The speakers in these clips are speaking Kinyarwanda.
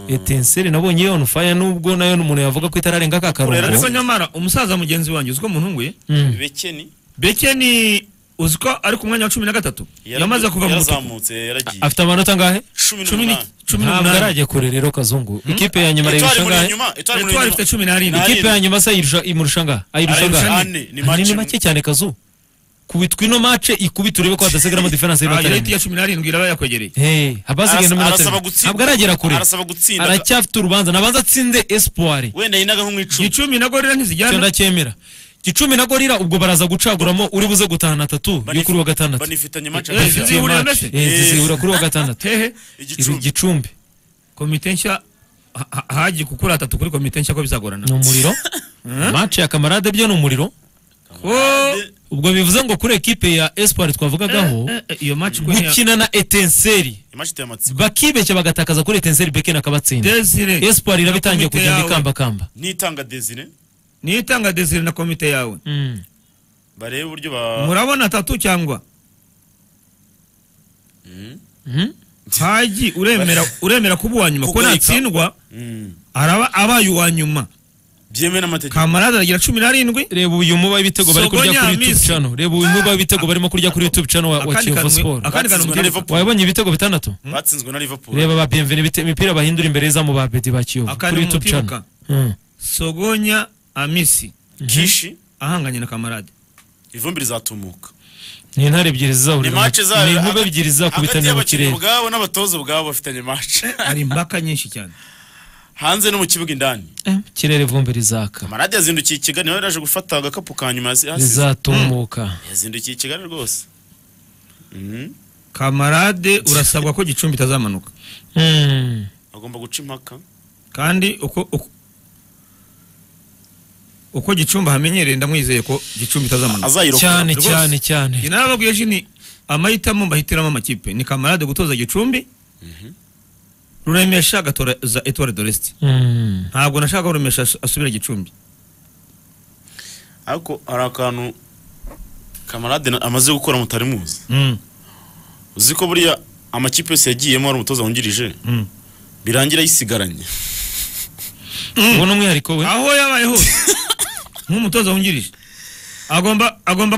etenseri nabonye iyo on fire nubwo nayo umuntu yavuga ko itararenga aka urera ariko karongo nyamara umusaza mugenzi wanjye uziko umuhungu ye Mm. bekeni bekeni uziko ari ku mwanya wa cumi na gatatu yara- yamaze kuva mu butuku yarazamutse yaragiye afite amanota angahe cumi cumi ni- n'umunani cumi ntabwo n'umunani arajya kure rero kazungu ikipe ya nyuma Etwari irayirusha muri angahe inyuma etwari muri etwari ifite inyuma cumi n'arindwi Nari- ikipe ya nyuma se ayirusha imurusha angahe ayirusha Arayirusha angahe ane, ni Ah, match ni imwe. make cyane kazu kubitwa ino mace ikubita urebe ko hadasigaramo diferanse Ah, yari y'ibatarenga ya cumi n'arindwi iraba yakwegereye Hey, habaze Aras- ibintu muri arasaba atari- gutsinda. ntabwo aragera kure Arasaba gutsinda. aracyafite urubanza nabanza atsinde espoir wenda yinaga nko mu icumi gicumi na gorira cyo ntizijyana ndacyemera gicumi na gorira ubwo baraza gucaguramo uri buze gutahana atatu yo kuri wa gatandatu banifitanye maca Eh, sinzi Iyo ihurira match, mbese? eh, zizihura kuri wa gatandatu hehe ibi igicumbi gicumbi komite nshya ha- ha- hagiye kukura atatu kuri komite nshya ko bizagorana ni umuriro match ya kamarade byo ni umuriro ko ubwo bivuze ngo kuri ekipe ya espoir twavugagaho Eh, eh, iyo match ko ntiya- gukina na etenseri imaci iteye amatsiko bakibeshya bagatakaza kuri etenseri bekeni akabatsinda Desire espoir iraba itangiye na komite kugenda yawe. ikambakamba nitanga desire niyo itanga desire na komite yawe Mm. barebe uburyo ba murabona atatu cyangwa Mm. haji uremera uremera kuba uwa nyuma ko Kugoyika. natsindwa Mm. araba abaye uwa nyuma byemewe n'amategeko kamarade aragira cumi n'arindwi reba uyu muba w'ibitego bari kurya Sogonya kuri youtube Miss. channel reba uyu muba w'ibitego barimo kurya kuri youtube channel wa, wa Akandi kiyovu kantu- sport akandi kantu Batsinzwe mbwira- na Liverpool. wabonye ibitego bitandatu batsinzwe na liverpool reba ba bienvenue ibite- imipira bahindura imbere y'izamu ba bedi ba kiyovu Akandi kuri youtube umutibuka. channel Mm. sogonya amisi kishi ahanganye na kamarade ivumbi rizatumuka ni intare ebyiri zizahurira mu- imaci zayo ni inkube ebyiri hagati zizakubitanira mu y'abakinnyi kirere ubwabo n'abatoza ubwabo bafitanye mace hari imbaka nyinshi cyane hanze no mu kibuga indani Eh, ikirere vumbi rizaka kamarade yazindukiye i kigali nawe yaje gufata agakapu ka nyuma yasi- yasize. rizatumuka yazindukiye i kigali rwose Mhm. kamarade urasabwa ko gicumbi itazamanuka Mm. agomba guca impaka kandi uko uko- uko gicumbi ahamenyereye ndamwizeye ko gicumbi itazamanuka azayirokora cyane rwose. cyane cyane njye nababwiye ejo ni amahitamo mbahitiramo amakipe ni kamarade gutoza gicumbi ruremesha agatoza etware doresiti Mm. ntabwo nashaka ko ruremesha as- asubira gicumbi ariko hari akantu kamarade na- amaze gukora mutari muzi Mm, uzi ko buriya amakipe yose yagiyemo ari umutoza wungirije mm. birangira yisigaranye ubu ni umwihariko we aho yabaye hose nk'umutoza wungirije agomba agomba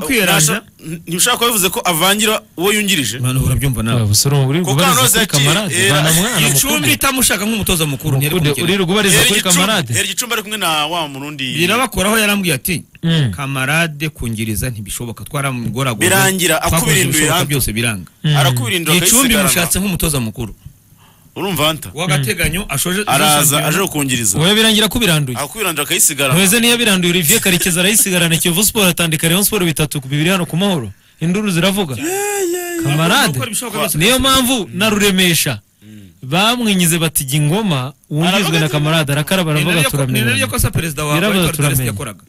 Ntasha- kwiyeranja ntibishobora kuba bivuze ko avangira uwo yungirije manu urabyumva Ah, nawe busore ubu uri Kuko kubariza hano kuri zaciye, kamarade eh, bana mwana gicumbi itamushaka nk'umutoza mukuru ntiyari mukuru uri kumukina kubariza kuri kamarade hera igicumbi ari kumwe na wa murundi birabakoraho yarambwiye ati Mm. kamarade kungiriza ntibishoboka twaramugoragura Birangira, akubira indu ibishoboka iranga. byose biranga arakubirinda gicumbi mushatse akayisigara nk'umutoza mukuru urumva anta w'agateganyo ashoje araza aje kukungiriza oya birangira ko biranduye akakubirangira akayisigara ntuweze niyo biranduye olivier karekezi arayisigarana kiyovu siporo atandika rayon siporo bitatu ku bibiri hano ku mahoro induru ziravuga kamarade Gukora ibishoboka byose. niyo mpamvu na ruremesha bamwinyize bati jya ingoma wungizwe na kamarade arakaraba aravuga ni naryo turamenyana kosa perezida wa Biravuga Victor Davis turamenye. yakoraga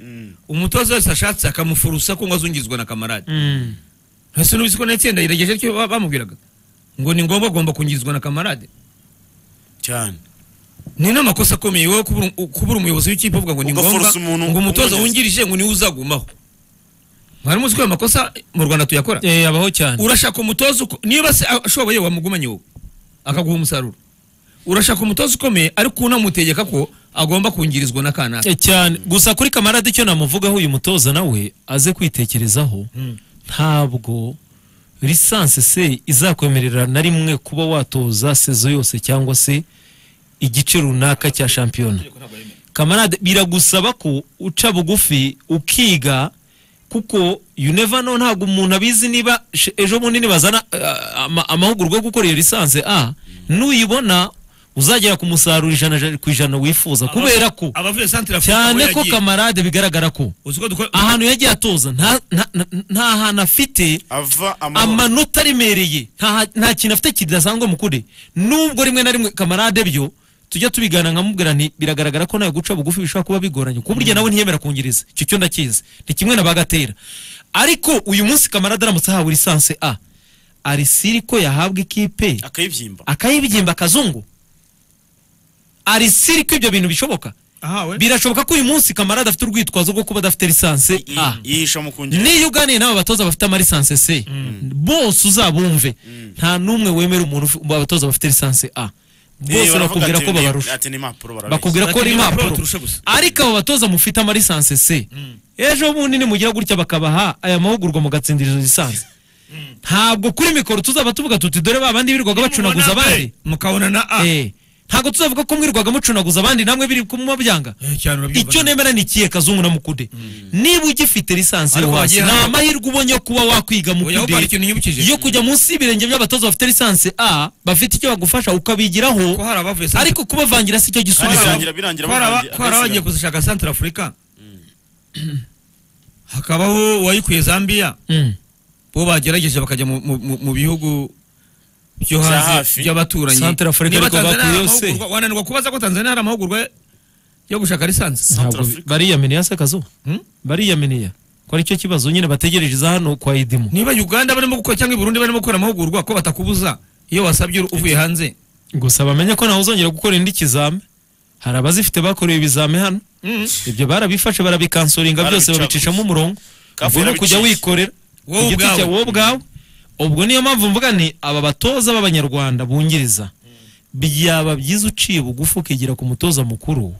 umutoza wese ashatse akamufurusa ko ngo azungizwe na kamarade Mm. ese n'ubisi ko n'itsinda yiregeje cyo ba- bamubwiraga ngo ni ngombwa agomba kungizwa na kamarade cyane ni n'amakosa akomeye wowe kubura- kubura umuyobozi w'ikipe uvuga ngo ni ngombwa Ugaforce umuntu ngo umutoza umwongeze. wungirije ngo niwe uzagumaho mwari muzi ko ayo makosa mu rwanda tuyakora Eh, abaho cyane urashaka umutoza uko- niba se ashoboye wamugumanye wowe akaguha umusaruro urashaka umutoza ukomeye ariko unamutegeka ko agomba kungirizwa na kanaka Eh, cyane gusa kuri kamarade icyo namuvugaho uyu mutoza nawe aze kwitekerezaho ntabwo lisansi se izakwemerera na rimwe kuba watoza sezo yose cyangwa se igice runaka cya shampiyona kamarade biragusaba ko uca bugufi ukiga kuko you never know ntabwo umuntu abizi niba sh- ejo bundi nibazana eh, ama- amahugurwa yo gukora iyo lisansi a nuyibona uzagera ku musaruro ijana ja- ku ijana wifuza kubera ko abavuye santire cyane ko kamarade bigaragara ko ahantu yagiye atoza nta nta- nta- nta hantu afite ava amahoro amanota aremereye nta nta kintu afite kidasanzwe mukure nubwo rimwe na rimwe kamarade byo tujya tubigana nkamubwira nti biragaragara ko nawe guca bugufi bishobora kuba bigoranye ku buryo nawe ntiyemera kungiriza icyo cyo ndakizi ni kimwe na bagatera ariko uyu munsi kamarade aramutse ahawe lisanse a arisiri ko yahabwa ikipe akayibyimba akayibyimba akazungu arisiri ko ibyo bintu bishoboka birashoboka ko uyu munsi kamarade afite urwitwazo rwo kuba adafite lisanse I- a yihisha mu kungiriza niyo uganiye n'aba batoza bafite amalisanse se bose uzabumve nta n'umwe wemera umuntu ufi- mu batoza bafite lisanse a bose bakubwira ko babarusha ati ni impapuro barabeshya bakubwira ko ari Bati, impapuro turusha gusa. ariko abo batoza mufite amalisanse se ejo bundi nimugira gutya bakabaha aya mahugurwa mugatsindira izo lisansi ntabwo kuri mikoro tuzaba tuvuga tuti dore ba bandi birirwaga bacunaguza abandi mukabona na a Eh, ntabwo tuzavuga ko mwirwaga mucunaguza abandi namwe biri kumubabyanga Eh, cyane urabyumva icyo neza. nemera ni ikihe kazungu na mukude niba ugifite lisansi yo Ariko hasi wagiye nta hano- mahirwe ubonye yo kuba wakwiga Oya, ubara mukude ikintu nyibukije yo kujya munsi y'ibirenge by'abatoza bafite lisansi a bafite icyo bagufasha ukabigiraho ko hari abavuye Centre- ariko kubavangira si cyo Kandi gisubizo birangira birangira ko hari aba- barangira- ko hari abagiye kuzishaka santara afurika hakabaho uwayikuye zambia Mm. bo bagerageje bakajya mu- mu- mu mu bihugu byo Bya hanze hafi. by'abaturanyi Centre Africa Niba ariko Tanzania hari bakuyeho se. amahugurwa- wananirwa kubaza ko tanzania hari amahugurwa yo gushaka lisansi ntabwo bi- Africa. bariyaminiya se kazo bariyaminiya ko aricyo kibazo nyine bategereje iza hano kwa idimu niba uganda barimo gukora cyangwa i burundi barimo gukora amahugurwa ko batakubuza iyo wasabye uvuye hanze gusa bamenye ko nawe uzongera gukora indi kizame hari abazifite bakorewe ibizame hano Mm. ibyo barabifashe barabikansoringa byose Barabicaguza. babicishamo umurongo Kafu ubwo ni ukujya yarabiciye. wikorera Wowe ku giti ubwawe. cyawe, wowe ubwawe ubwo niyo mpamvu mvuga ni aba batoza b'abanyarwanda bungiriza byaba byiza uciye bugufi ukigira ku mutoza mukuru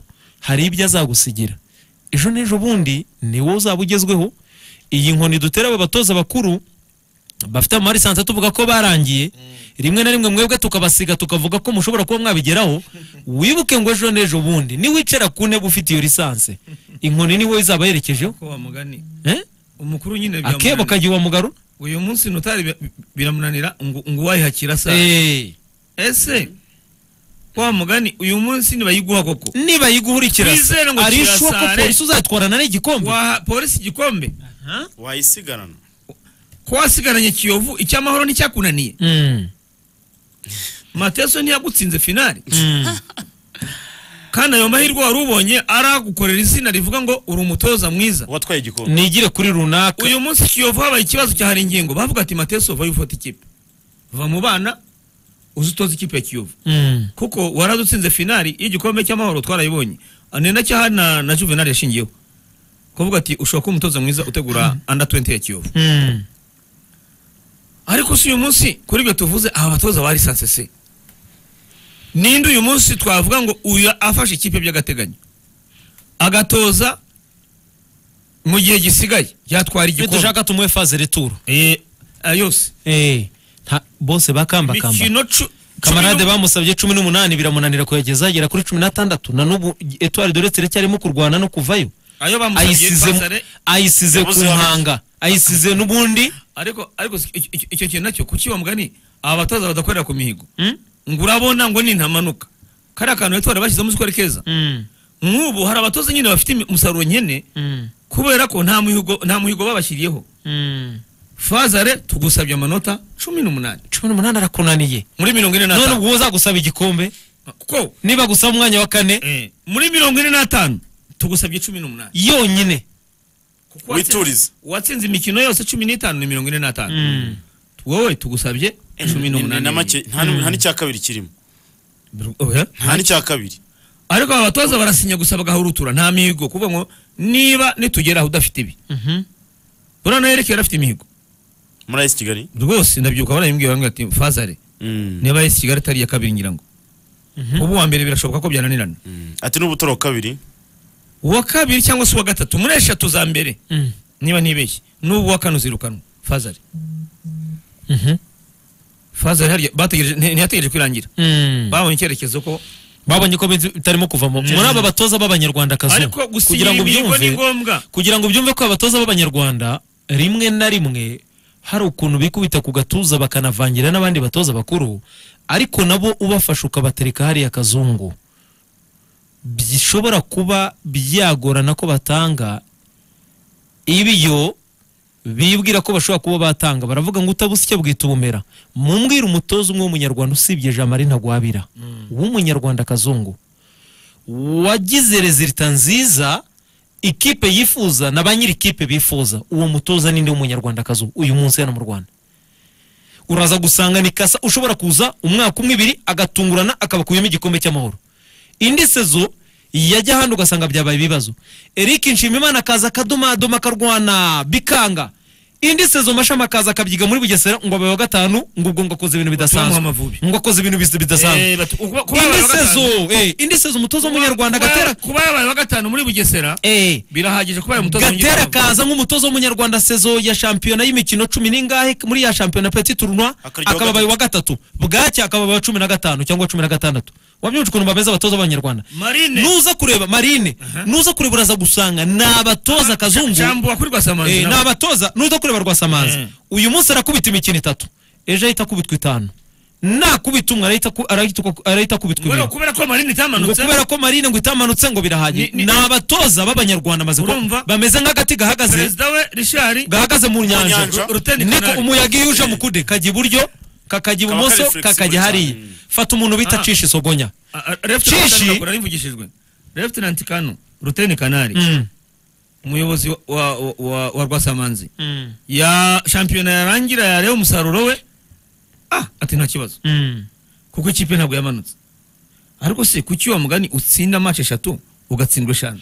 hari ibyo azagusigira ejo n'ejo bundi ni wowe uzaba ugezweho iyi nkoni dutera aba batoza bakuru bafite amarisanse tuvuga ko barangiye rimwe na rimwe mwebwe tukabasiga tukavuga ko mushobora kuba mwabigeraho wibuke ngo ejo n'ejo bundi niwicara ku ntebe ufite iyo lisanse inkoni ni wowe izaba yerekejeho ko wamugani eh? umukuru nyine akebo biramunanira kajya iwamugarura uyu munsi notari bi- biramunanira ngo ngo uwayihakira sa Eh, ese wa mugani uyu munsi nibayiguha koko niba yiguhurikira se, Twizere ngo ari ishuwa ko kirasare. polisi uzatwarana n'igikombe waha polisi igikombe wayisigarana ko wasigaranye kiyovu icy'amahoro nticyakunaniye Mm, mateso ntiyagutsinze finali mm. kandi ayo mahirwe wari ubonye aragukorera izina rivuga ngo uri umutoza mwiza uwatwaye igikombe nigire kuri runaka uyu munsi kiyovu habaye ikibazo cyahari ingingo bavuga ati mateso vayo ufata ikipe va mu bana uze utoze ikipe ya kiyovu Mm, kuko waradutsinze finali y'igikombe cy'amahoro twarayibonye ni na cyaha na, na juvenal yashingiyeho kuvuga ati ushobora kuba umutoza mwiza utegura under 20 ya kiyovu mm. ariko si uyu munsi kuri ibyo tuvuze aba batoza ba lisanse se ninde uyu munsi twavuga ngo uyu afashe ikipe by'agateganyo agatoza mu gihe gisigaye yatwara igikombe nidushaka tumuhe faze returu Eh, aya yose Eh, nta- bose bakambakamba mikino cu- kamarade cumi n'u- bamusabye cumi n'umunani biramunanira kuyageza agera kuri cumi n'atandatu na n'ubu etwari doretse iracyarimo kurwana no kuvayo ayo bamusabye ayisize Basare, ayisize ku Yabuze babiri. mpanga ayisize n'ubundi ariko ariko si- icyo- icyo- icyo kintu nacyo kuki wa mugani aba batoza badakorera ku mihigo Mm? ngo urabona ngo ni ntamanuka kariya kantu yatwara bashyizemo uzi ko ari keza Mm, nk'ubu hari abatoza nyine bafite imi- umusaruro nyene mm, kubera ko nta muhigo nta muhigo babashyiriyeho mm. fazare tugusabye amanota cumi n'umunani cumi n'umunani arakunaniye muri mirongo ine none n'atanu ubwo wowe uzagusaba igikombe ko niba gusaba umwanya wa kane eh, muri mirongo ine n'atanu tugusabye cumi n'umunani yonyine Kuko watsinze- Witurize. watsinze imikino yose cumi n'itanu ni mirongo ine n'atanu Mm. wowe tugusabye cumi Ni- ni- n'umunani na make nta nta n'icya kabiri kirimo Oya. nta n'icya kabiri ariko aba batoza barasinya gusa bagahurutura nta mihigo kuvuga ngo niba nitugera aho udafite ibi Mhm. buriya nawe yerekeye afite imihigo muri ayisi kigali rwose ndabyibuka barayimbwiye bamwe ati fazare Mm. niba yesi kigali atari iya kabiri ngira ngo Mhm. ubu uwa mbere birashoboka ko byananirana Mm. ati n'ubutoro kabiri uwa kabiri cyangwa se uwa gatatu muri eshatu za mbere Mm. niba ntibeshye n'ubu uwa kane uzirukanwa fazare Mhm. fazare harya bategereje nti- ntiyategereje kwirangira Mm. babonye icyerekezo ko babonye ko benzi- bitarimo kuvamo muri aba batoza b'abanyarwanda kazo ariko gusinya kugira ngo imihigo ni ubyumve ngombwa kugira ngo ubyumve ko abatoza b'abanyarwanda rimwe na rimwe hari ukuntu bikubita ku gatuza bakanavangira n'abandi batoza bakuru ariko nabo ubafasha ukabatereka hariya kazungu bishobora kuba byagorana ko batanga ibiyo bibwira ko bashobora kuba batanga baravuga ngo utabusike bwita ubumera mumbwire umutoza umwe w'umunyarwanda usibye jamari ntagwabira w'umunyarwanda kazungu wagize rezilita nziza ikipe yifuza na ba nyiri ikipe bifuza uwo mutoza ninde w'umunyarwanda kazu uyu munsi hano mu rwanda uraza gusanga ni kasa ushobora kuza umwaka umwe ibiri agatungurana akabakuyemo igikombe cy'amahoro indi sezo yajya ahandi ugasanga byabaye ibibazo eric nshimimana akaza akadomadoma akarwana bikanga indi sezo mashami akaza akabyiga muri bugesera ngo abaye wa gatanu ngo ubwo ngo akoze ibintu Bamuha bidasanzwe amavubi. ngo akoze ibintu bis- bidasanzwe Eh, batu- kuba- kuba indi yabaye uwa sezo gatanu- eh, indi sezo umutoza w'umunyarwanda kuba- gatera kuba yabaye uwa gatanu muri bugesera eh, birahagije kuba yabaye umutoza gatera w'umunyarwanda. akaza nk'umutoza w'umunyarwanda sezo ya shampiyona y'imikino cumi n'ingahe muri ya shampiyona peti turunwa Akarya uwa akaba abaye wa gatatu bwacya akaba abaye wa cumi na gatanu cyangwa cumi na gatandatu wabyumva ukuntu bameze abatoza b'abanyarwanda marine nuza kureba marine nuza kureba uraza gusanga ni abatoza kazungu jambo wakuri rwasamanzi Eh, nawe. ni abatoza nuza kureba rwasamanzi Mm. uyu munsi arakubita imikino itatu ejo ahita akubitwa itanu nakubita umwe arahita aku- arahita aku- arahita akubitwa Kubera- ibiri kubera ko marine ngo itamanutse kubera ko marine ngo itamanutse ngo birahagije Ni- ni- ni abatoza b'abanyarwanda amaze kuba- Urumva? bameze nk'agati gahagaze perezida we richard gahagaze mu nyanja nyanja. Ruteni niko Kanari. umuyaga iyo uje mukude kajya iburyo kakajya Kaba ibumoso kari flexible kakajya hariya cyane. fata umuntu bita Ah. cisha isogonya Shishi. refutinanti mvugishijwe refutinanti kano ruteni kanari Mm. umuyobozi wa- wa- wa- wa wa rwasamanzi ya shampiyona yarangira yareba umusaruro we ah ati nta kibazo Mm. kuko ikipe ntabwo yamanutse ariko se kuki wa mugani utsinda match eshatu ugatsindwa eshanu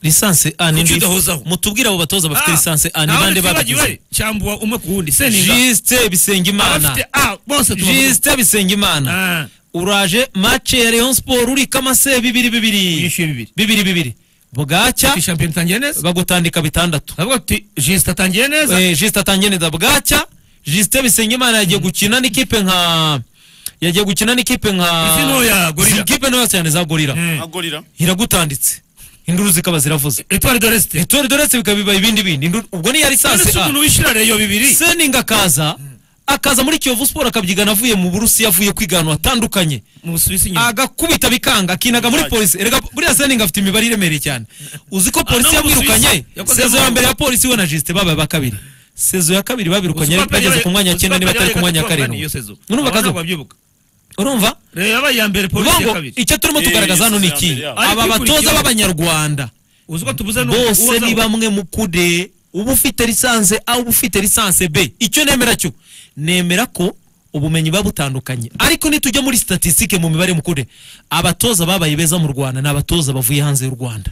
lisansi a Kuki ni ndi udahozaho? mutubwire abo batoza bafite lisansi a ni bande babigize cyambuwa umwe ku wundi seninga jisite bisengimana abafite a bose tubavuga jisite bisengimana Ah, uraje mace ya leon sport uri kamase bibiri bibiri yishyuye bibiri bibiri bibiri bwacya ati shampiyona itangiye neza bagutandika bitandatu ndavuga ati jisita atangiye neza Eh, Justin atangiye neza bwacya Justin Bisengimana yagiye gukina n'ikipe nka yagiye gukina n'ikipe nka Izi ntoya, Gorilla. Izi kipe ntoya cyane za gorira Mm. agorira iragutanditse induru zikaba ziravuze etwari de resite etore doretse bikabiba ibindi bindi Induru- ubwo ni yari none se sase umuntu wishyura reyo bibiri seninga akaza akaza muri Kiyovu Sport akabyigana avuye mu Burusiya avuye kwigana atandukanye mu busuwisi nyuma agakubita bikanga akinaga muri Right. polisi erega burya seninga afite imibare iremereye cyane uzi ko polisi no mu yamwirukanye Busuwisi yakoze sezo ya amahano. mbere ya polisi we na jisite babaye ba kabiri sezo ya kabiri Uzi babirukanye ko ariko aperi bageze yabaye- ku mwanya wa uzi ko cyenda niba aperi atari ku yabaye mwanya wa gatatu karindwi iyo sezo. urumva Abo akazi ntabwo babyibuka urumva reyo yabaye iya mbere Uvuga polisi ya ngo kabiri icyo turimo Eh, tugaragaza hano ni sezo ya iki mbere yabo. Ari aba batoza kwikurikiyeho. b'abanyarwanda uzi ko tubuze ni bose uwaza- ni bamwe mu kude uba ufite lisanse a uba ufite lisanse b icyo nemera cyo nemera ko ubumenyi buba butandukanye ariko nitujya muri statisitike mu mibare mu kude abatoza babaye beza mu rwanda ni abatoza bavuye hanze y'u rwanda